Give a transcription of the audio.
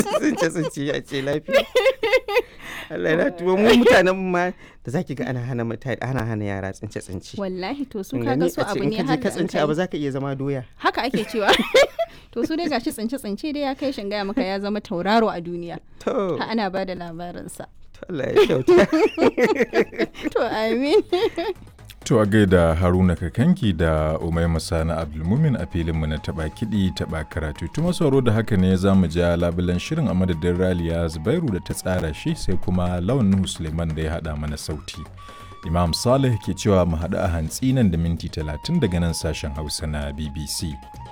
tsince tsince ya ce lafiya Allah ya tuwo mu mutanen ma da zaki ga ana hana mutane ana hana yara tsince tsince wallahi to su Kin kaga gani? su A ce abu in ne ka je har ka da an tsince kai. abu zaka iya zama doya haka ake cewa to su dai gashi tsince tsince dai ya kai shin gaya maka ya zama tauraro a duniya to ha ana ba da labarinsa to Allah ya kyauta to amin To a gaida Haruna Kakanki da Umai Masana Abdulmumin a filinmu na taɓa kiɗi taɓa karatu. Tuma sauro da haka ne za mu ja labulan shirin a madadin Raliya Zubairu da ta tsara shi sai kuma Lawan Nuhu Suleiman da ya haɗa mana sauti. Imam Saleh ke cewa mu haɗu a hantsi nan da minti talatin daga nan sashen Hausa na BBC.